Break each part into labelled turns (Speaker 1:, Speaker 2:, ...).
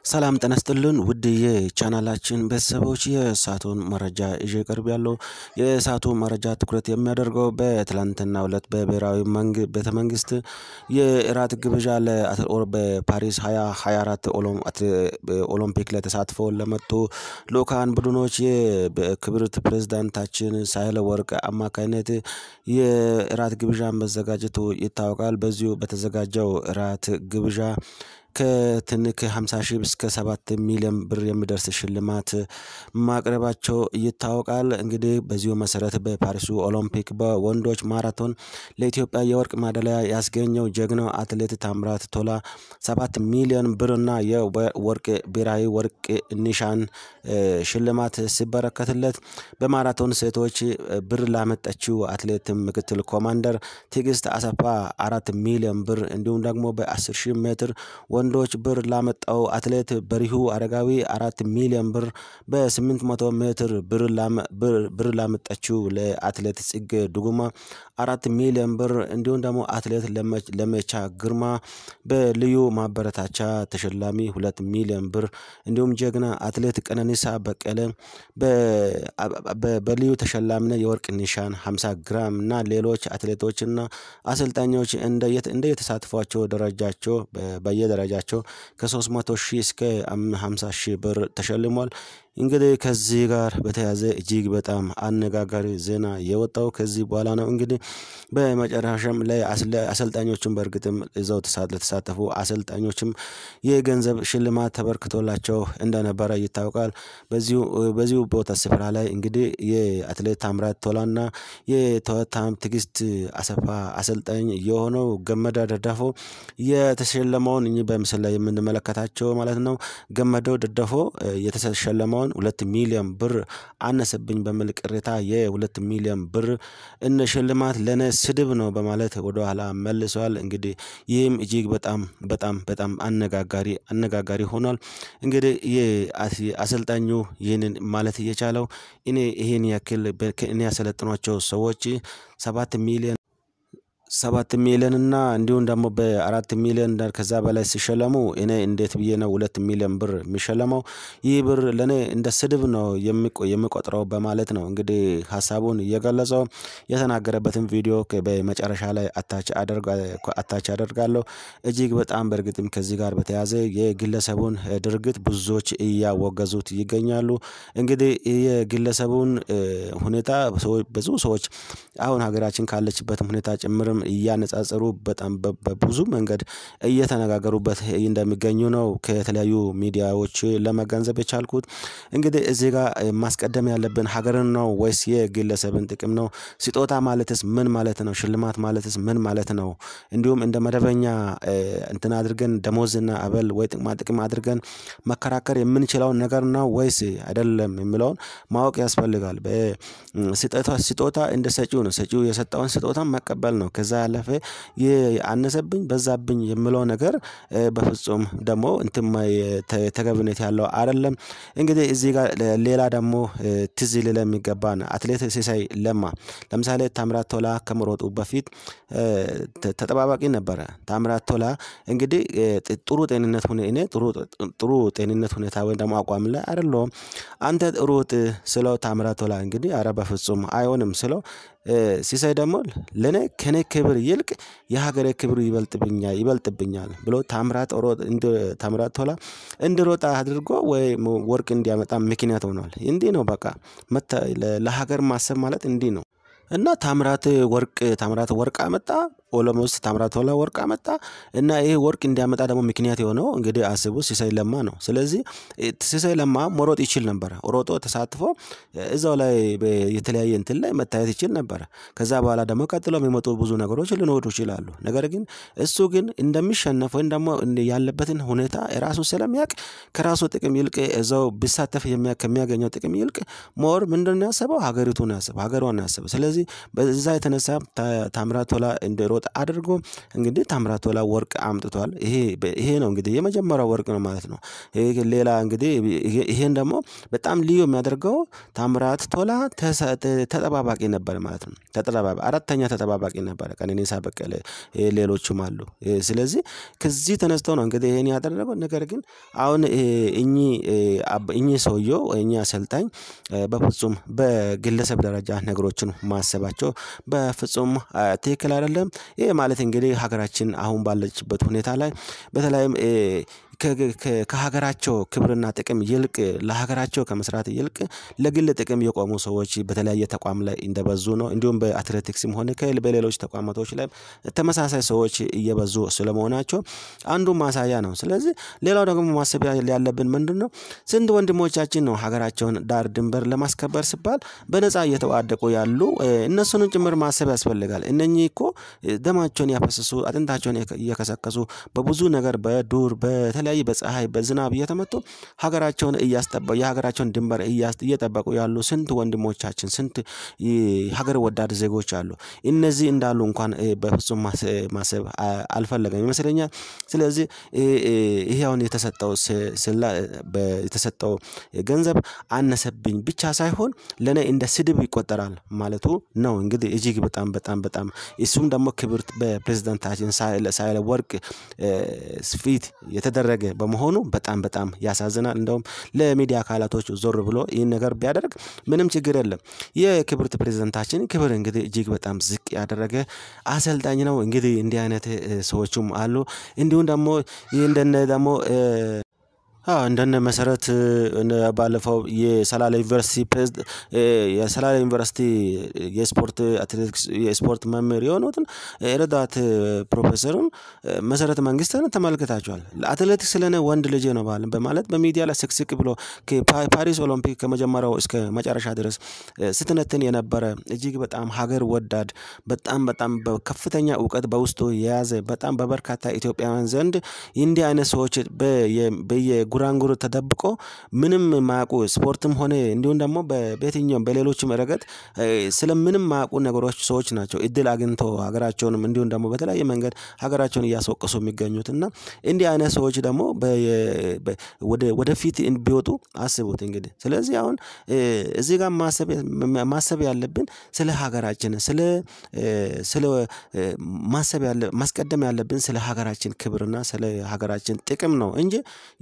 Speaker 1: ሰላም ጤና ይስጥልን ውድ የቻናላችን ቤተሰቦች የሰአቱን መረጃ ይዤ ቀርቤያለሁ። የሰዓቱ መረጃ ትኩረት የሚያደርገው በትላንትናው ዕለት በብሔራዊ ቤተ መንግስት የእራት ግብዣ በፓሪስ 2024 ኦሎምፒክ ላይ ተሳትፈው ለመጡ ልኡካን ቡድኖች የክብርት ፕሬዝዳንታችን ሳህለወርቅ አማካኝነት የእራት ግብዣ መዘጋጀቱ ይታወቃል። በዚሁ በተዘጋጀው እራት ግብዣ ከትንክ 50 ሺህ እስከ 7 ሚሊዮን ብር የሚደርስ ሽልማት ማቅረባቸው ይታወቃል። እንግዲህ በዚሁ መሰረት በፓሪሱ ኦሎምፒክ በወንዶች ማራቶን ለኢትዮጵያ የወርቅ ማዳሊያ ያስገኘው ጀግናው አትሌት ታምራት ቶላ 7 ሚሊዮን ብርና የወርቅ ብሔራዊ ወርቅ ኒሻን ሽልማት ሲበረከትለት በማራቶን ሴቶች ብር ላመጣችው አትሌት ምክትል ኮማንደር ትዕግስት አሰፋ አራት ሚሊዮን ብር እንዲሁም ደግሞ በ10 ሺህ ሜትር ወንዶች ብር ላመጣው አትሌት በሪሁ አረጋዊ አራት ሚሊዮን ብር በ800 ሜትር ብር ላመጣችው ለአትሌት ጽጌ ዱጉማ አራት ሚሊዮን ብር እንዲሁም ደግሞ አትሌት ለመቻ ግርማ በልዩ ማበረታቻ ተሸላሚ ሁለት ሚሊዮን ብር እንዲሁም ጀግና አትሌት ቀነኒሳ በቀለ በልዩ ተሸላሚነት የወርቅ ኒሻን 50 ግራም እና ሌሎች አትሌቶችና አሰልጣኞች እንደየተሳትፏቸው ደረጃቸው በየደረጃቸው ከ300 ሺህ እስከ 50 ሺህ ብር ተሸልሟል። እንግዲህ ከዚህ ጋር በተያያዘ እጅግ በጣም አነጋጋሪ ዜና የወጣው ከዚህ በኋላ ነው። እንግዲህ በመጨረሻም ላይ አሰልጣኞችም በእርግጥም እዛው ለተሳተፉ አሰልጣኞችም የገንዘብ ሽልማት ተበርክቶላቸው እንደነበረ ይታወቃል። በዚሁ በዚሁ ቦታ ስፍራ ላይ እንግዲህ የአትሌት ታምራት ቶላና የታም ትዕግስት አሰፋ አሰልጣኝ የሆነው ገመዳ ደዳፎ የተሸለመውን እኚህ በምስል ላይ የምንመለከታቸው ማለት ነው። ገመደው ደዳፎ የተሸለመውን ሁለት ሚሊዮን ብር አነሰብኝ በሚል ቅሬታ የሁለት ሚሊዮን ብር እነ ሽልማት ለነ ስድብ ነው በማለት ወደኋላ መልሷል። እንግዲህ ይህም እጅግ በጣም በጣም በጣም አነጋጋሪ አነጋጋሪ ሆኗል። እንግዲህ አሰልጣኙ ይህንን ማለት እየቻለው እኔ ይሄን ያክል እኔ ያሰለጥኗቸው ሰዎች ሰባት ሚሊዮን ሰባት ሚሊዮን እና እንዲሁም ደግሞ በአራት ሚሊዮን ከዛ በላይ ሲሸለሙ እኔ እንዴት ብዬ ነው ሁለት ሚሊዮን ብር የሚሸለመው? ይህ ብር ለኔ እንደ ስድብ ነው የሚቆጥረው በማለት ነው እንግዲህ ሀሳቡን እየገለጸው የተናገረበትን ቪዲዮ በመጨረሻ ላይ አታች አደርጋለሁ። እጅግ በጣም በእርግጥም ከዚህ ጋር በተያያዘ የግለሰቡን ድርጊት ብዙዎች እያወገዙት ይገኛሉ። እንግዲህ የግለሰቡን ሁኔታ ብዙ ሰዎች አሁን ሀገራችን ካለችበትም ሁኔታ ጭምርም እያነጻጸሩ በጣም በብዙ መንገድ እየተነጋገሩበት እንደሚገኙ ነው ከተለያዩ ሚዲያዎች ለመገንዘብ የቻልኩት። እንግዲህ እዚህ ጋር ማስቀደም ያለብን ሀገርን ነው ወይስ የግለሰብን ጥቅም ነው? ስጦታ ማለትስ ምን ማለት ነው? ሽልማት ማለትስ ምን ማለት ነው? እንዲሁም እንደ መደበኛ እንትን አድርገን ደሞዝና አበል ወይ ጥቅማ ጥቅም አድርገን መከራከር የምንችለውን ነገር ነው ወይስ አይደለም የሚለውን ማወቅ ያስፈልጋል። ስጦታ እንደ ሰጪው ነው ሰጪው የሰጠውን ስጦታ መቀበል ነው። ከዛ ያለፈ አነሰብኝ በዛብኝ የምለው ነገር በፍጹም ደግሞ እንትን ተገቢነት ያለው አይደለም። እንግዲህ እዚህ ጋር ሌላ ደግሞ ትዝ ሊለን የሚገባን አትሌት ሲሳይ ለማ ለምሳሌ ታምራት ቶላ ከመሮጡ በፊት ተጠባባቂ ነበረ። ታምራት ቶላ እንግዲህ ጥሩ ጤንነት እኔ ጥሩ ጤንነት ሁኔታ ወይም ደግሞ አቋም ላይ አይደለሁም። አንተ ሩጥ ስለው ታምራት ቶላ እንግዲህ ኧረ በፍጹም አይሆንም ስለው ሲሳይ ደግሞ ለኔ ከኔ ክብር ይልቅ የሀገሬ ክብር ይበልጥብኛል ይበልጥብኛል ብሎ ታምራት ታምራት ቶላ እንዲሮጥ አድርጎ ወይ ወርቅ እንዲያመጣ ምክንያት ሆኗል። እንዲህ ነው በቃ ለሀገር ማሰብ ማለት እንዲህ ነው። እና ታምራት ወርቅ ታምራት ወርቅ አመጣ ኦሎሞስ ታምራት ቶላ ወርቅ አመጣ እና ይሄ ወርቅ እንዲያመጣ ደግሞ ምክንያት የሆነው እንግዲህ አስቡ ሲሳይ ለማ ነው። ስለዚህ ሲሳይ ለማ መሮጥ ይችል ነበረ ሮጦ ተሳትፎ እዛው ላይ የተለያየ እንትን ላይ መታየት ይችል ነበረ። ከዛ በኋላ ደግሞ ቀጥሎ የሚመጡ ብዙ ነገሮች ሊኖሩ ይችላሉ። ነገር ግን እሱ ግን እንደሚሸነፍ ወይም ደግሞ ያለበትን ሁኔታ ራሱ ስለሚያውቅ ከራሱ ጥቅም ይልቅ እዛው ቢሳተፍ ከሚያገኘው ጥቅም ይልቅ ሞር ምንድነው ያሰበው ሀገሪቱን ያሰበው ሀገሯን ያሰበው ስለዚህ በዛ የተነሳ ታምራት ቶላ እንዲሮጥ እንዲሮጥ አድርጎ እንግዲህ ታምራት ቶላ ወርቅ አምጥቷል። ይሄ ይሄ ነው እንግዲህ የመጀመሪያው ወርቅ ነው ማለት ነው። ሌላ እንግዲህ ይሄን ደግሞ በጣም ልዩ የሚያደርገው ታምራት ቶላ ተጠባባቂ ነበር ማለት ነው። ተጠባባቂ አራተኛ ተጠባባቂ ነበረ ቀነኒሳ በቀለ ሌሎቹም አሉ። ስለዚህ ከዚህ ተነስተው ነው እንግዲህ ይሄን ያደረገው ነገር ግን አሁን እኚህ እኚህ ሰውየው እኚህ አሰልጣኝ በፍጹም በግለሰብ ደረጃ ነገሮችን ማሰባቸው በፍጹም ትክክል አይደለም። ይሄ ማለት እንግዲህ ሀገራችን አሁን ባለችበት ሁኔታ ላይ በተለይም ከሀገራቸው ክብርና ጥቅም ይልቅ ለሀገራቸው ከመስራት ይልቅ ለግል ጥቅም የቆሙ ሰዎች በተለያየ ተቋም ላይ እንደበዙ ነው። እንዲሁም በአትሌቲክስም ሆነ በሌሎች ተቋማቶች ላይ ተመሳሳይ ሰዎች እየበዙ ስለመሆናቸው አንዱ ማሳያ ነው። ስለዚህ ሌላው ደግሞ ማሰብ ያለብን ምንድነው? ስንት ወንድሞቻችን ነው ሀገራቸውን ዳር ድንበር ለማስከበር ሲባል በነፃ እየተዋደቁ ያሉ እነሱንም ጭምር ማሰብ ያስፈልጋል። እነኚህ እኮ ደማቸውን ያፈሰሱ አጥንታቸውን እየከሰከሱ በብዙ ነገር በዱር በተለያየ በፀሀይ በዝናብ እየተመቱ ሀገራቸውን እያስጠበቁ የሀገራቸውን ድንበር እየጠበቁ ያሉ ስንት ወንድሞቻችን ስንት ሀገር ወዳድ ዜጎች አሉ። እነዚህ እንዳሉ እንኳን በፍጹም ማሰብ አልፈለገም ይመስለኛል። ስለዚህ ይሄ አሁን የተሰጠው የተሰጠው ገንዘብ አነሰብኝ ብቻ ሳይሆን ለኔ እንደ ስድብ ይቆጠራል ማለቱ ነው። እንግዲህ እጅግ በጣም በጣም በጣም እሱም ደግሞ ክብርት በፕሬዝዳንታችን ሳህለወርቅ ፊት የተደረገ በመሆኑ በጣም በጣም ያሳዝናል። እንደውም ለሚዲያ አካላቶች ዞር ብሎ ይህን ነገር ቢያደርግ ምንም ችግር የለም። የክብርት ፕሬዝዳንታችን ክብር እንግዲህ እጅግ በጣም ዝቅ ያደረገ አሰልጣኝ ነው። እንግዲህ እንዲህ አይነት ሰዎችም አሉ። እንዲሁም ደግሞ ይህ እንደነ ደግሞ አዎ እንደነ መሰረት ባለፈው የሰላሌ ዩኒቨርሲቲ የሰላሌ ዩኒቨርሲቲ የስፖርት አትሌቲክስ የስፖርት መምህር የሆኑትን ረዳት ፕሮፌሰሩን መሰረት መንግስትን ተመልክታችኋል። አትሌቲክስ ለኔ ወንድ ልጄ ነው በማለት በሚዲያ ላይ ስቅስቅ ብሎ ፓሪስ ኦሎምፒክ ከመጀመሪያው እስከ መጨረሻ ድረስ ስትነትን የነበረ እጅግ በጣም ሀገር ወዳድ በጣም በጣም በከፍተኛ እውቀት በውስጡ የያዘ በጣም በበርካታ ኢትዮጵያውያን ዘንድ እንዲህ አይነት ሰዎች በየጉራንጉር ተደብቆ ምንም የማያውቁ ስፖርትም ሆነ እንዲሁም ደግሞ በየትኛውም በሌሎችም ረገድ ስለምንም የማያውቁ ነገሮች ሰዎች ናቸው እድል አግኝቶ ሀገራቸውንም እንዲሁም ደግሞ በተለያየ መንገድ ሀገራቸውን እያስወቀሱ የሚገኙት እና እንዲህ አይነት ሰዎች ደግሞ ወደፊት ቢወጡ አስቡት እንግዲህ ስለዚህ አሁን እዚህ ጋር ማሰብ ያለብን ስለ ሀገራችን ስለ ስለ ማሰብ ያለ ማስቀደም ያለብን ስለ ሀገራችን ክብርና ስለ ሀገራችን ጥቅም ነው እንጂ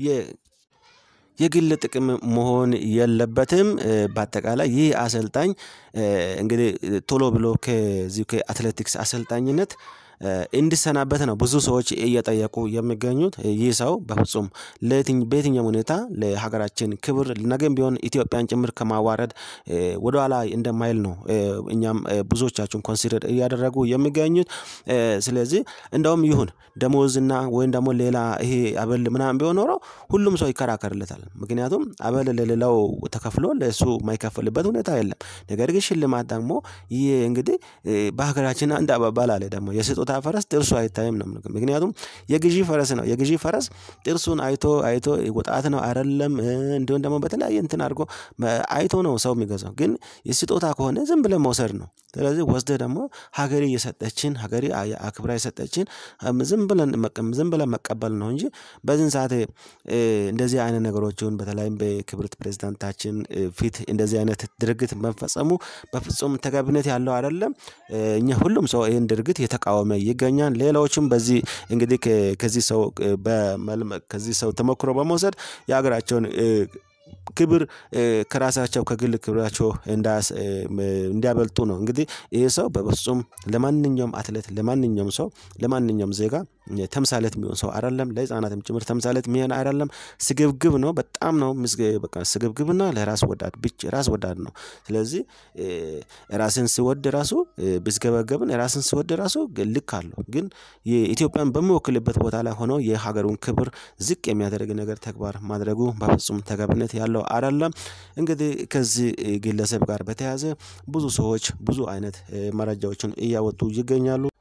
Speaker 1: የግል ጥቅም መሆን የለበትም። በአጠቃላይ ይህ አሰልጣኝ እንግዲህ ቶሎ ብሎ ከዚህ ከአትሌቲክስ አሰልጣኝነት እንዲሰናበት ነው ብዙ ሰዎች እየጠየቁ የሚገኙት። ይህ ሰው በፍጹም በየትኛውም ሁኔታ ለሀገራችን ክብር ነገም ቢሆን ኢትዮጵያን ጭምር ከማዋረድ ወደኋላ እንደማይል ነው እኛም ብዙዎቻችሁን ኮንሲደር እያደረጉ የሚገኙት። ስለዚህ እንደውም ይሁን ደሞዝና ወይም ደግሞ ሌላ ይሄ አበል ምናምን ቢሆን ኖሮ ሁሉም ሰው ይከራከርለታል። ምክንያቱም አበል ለሌላው ተከፍሎ ለእሱ የማይከፈልበት ሁኔታ የለም። ነገር ግን ሽልማት ደግሞ ይህ እንግዲህ በሀገራችን አንድ አባባል አለ ደግሞ የስጦታ ፈረስ ጥርሱ አይታይም ነው። ምክንያቱም የግዢ ፈረስ ነው የግዢ ፈረስ ጥርሱን አይቶ አይቶ ወጣት ነው አይደለም እንዲሁም ደግሞ በተለያየ እንትን አድርጎ አይቶ ነው ሰው የሚገዛው ግን የስጦታ ከሆነ ዝም ብለን መውሰድ ነው። ስለዚህ ወስደህ ደግሞ ሀገሬ የሰጠችን ሀገሬ አክብራ የሰጠችን ዝም ብለን ዝም ብለን መቀበል ነው እንጂ በዚህን ሰዓት እንደዚህ አይነት ነገሮችን በተለይም በክብርት ፕሬዝዳንታችን ፊት እንደዚህ አይነት ድርጊት መፈጸሙ በፍጹም ተገቢነት ያለው አይደለም። እኛ ሁሉም ሰው ይሄን ድርጊት የተቃወመ ይገኛል። ሌላዎችም በዚህ እንግዲህ ከዚህ ሰው ከዚህ ሰው ተሞክሮ በመውሰድ የሀገራቸውን ክብር ከራሳቸው ከግል ክብራቸው እንዲያበልጡ ነው። እንግዲህ ይሄ ሰው በፍጹም ለማንኛውም አትሌት ለማንኛውም ሰው ለማንኛውም ዜጋ ተምሳሌት የሚሆን ሰው አይደለም ለህፃናትም ጭምር ተምሳሌት የሚሆን አይደለም። ስግብግብ ነው በጣም ነው በቃ ስግብግብና ለራስ ወዳድ ብቻ ራስ ወዳድ ነው። ስለዚህ ራስን ሲወድ ራሱ ቢስገበገብም ራስን ሲወድ ራሱ ልክ አለው ግን የኢትዮጵያን በሚወክልበት ቦታ ላይ ሆኖ የሀገሩን ክብር ዝቅ የሚያደርግ ነገር ተግባር ማድረጉ በፍጹም ተገቢነት ያለው አይደለም። እንግዲህ ከዚህ ግለሰብ ጋር በተያያዘ ብዙ ሰዎች ብዙ አይነት መረጃዎችን እያወጡ ይገኛሉ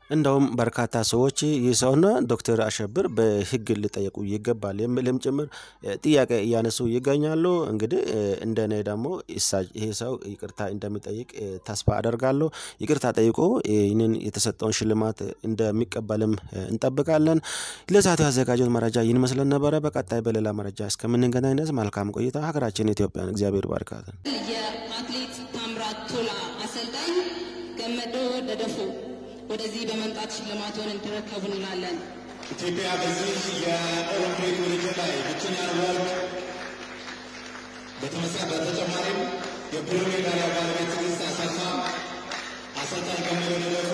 Speaker 1: እንደውም በርካታ ሰዎች ይህ ሰውና ዶክተር አሸብር በሕግ ሊጠየቁ ይገባል የሚልም ጭምር ጥያቄ እያነሱ ይገኛሉ። እንግዲህ እንደኔ ደግሞ ይህ ሰው ይቅርታ እንደሚጠይቅ ተስፋ አደርጋለሁ። ይቅርታ ጠይቆ ይህንን የተሰጠውን ሽልማት እንደሚቀበልም እንጠብቃለን። ለሰዓቱ ያዘጋጀውን መረጃ ይህን መስለን ነበረ። በቀጣይ በሌላ መረጃ እስከምንገናኝ ድረስ መልካም ቆይታ። ሀገራችን ኢትዮጵያን እግዚአብሔር ባርካት።
Speaker 2: የአትሌት ታምራት ቶላ አሰልጣኝ ገመዶ ደደፎ ወደዚህ በመምጣት ሽልማቱን እንዲረከቡ እንላለን።
Speaker 3: ኢትዮጵያ በዚህ የኦሎምፒክ ውድድር ላይ ብቸኛ ወርቅ በተመሳ በተጨማሪም የብር ሜዳሊያ ባለቤት ትዕግስት አሰፋ፣ አሰልጣኝ ገመዶ ደደፎ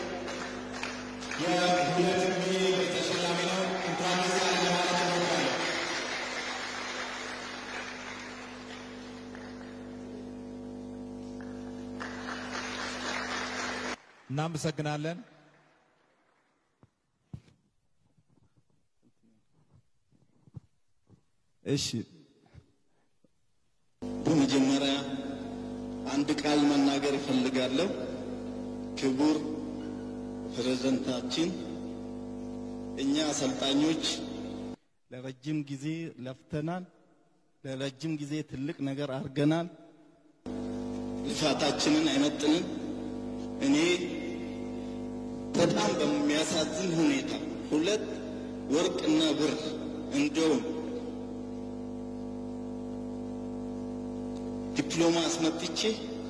Speaker 3: የሁለት ሚሊዮን ተሸላሚ ነው። እንኳን ደስ ያለ ለማለት እወዳለሁ።
Speaker 4: እናመሰግናለን።
Speaker 5: እሺ በመጀመሪያ አንድ ቃል መናገር እፈልጋለሁ። ክቡር ፕሬዝዳንታችን፣ እኛ አሰልጣኞች ለረጅም ጊዜ ለፍተናል። ለረጅም ጊዜ ትልቅ ነገር አድርገናል። ልፋታችንን አይመጥንም። እኔ በጣም በሚያሳዝን ሁኔታ ሁለት ወርቅና ብር እንዲሁም ዲፕሎማ አስመጥቼ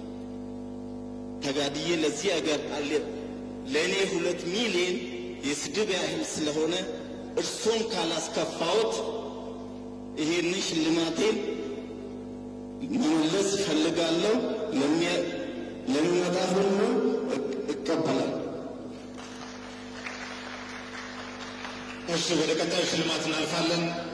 Speaker 5: ተጋድዬ ለዚህ አገር አለ ለእኔ ሁለት ሚሊዮን የስድብ ያህል ስለሆነ እርሶን ካላስከፋዎት ይሄንን ሽልማቴን መመለስ እፈልጋለሁ። ለሚመጣ ሁሉ እቀበላለሁ።
Speaker 3: እሺ፣ ወደ ቀጣዩ ሽልማት እናልፋለን።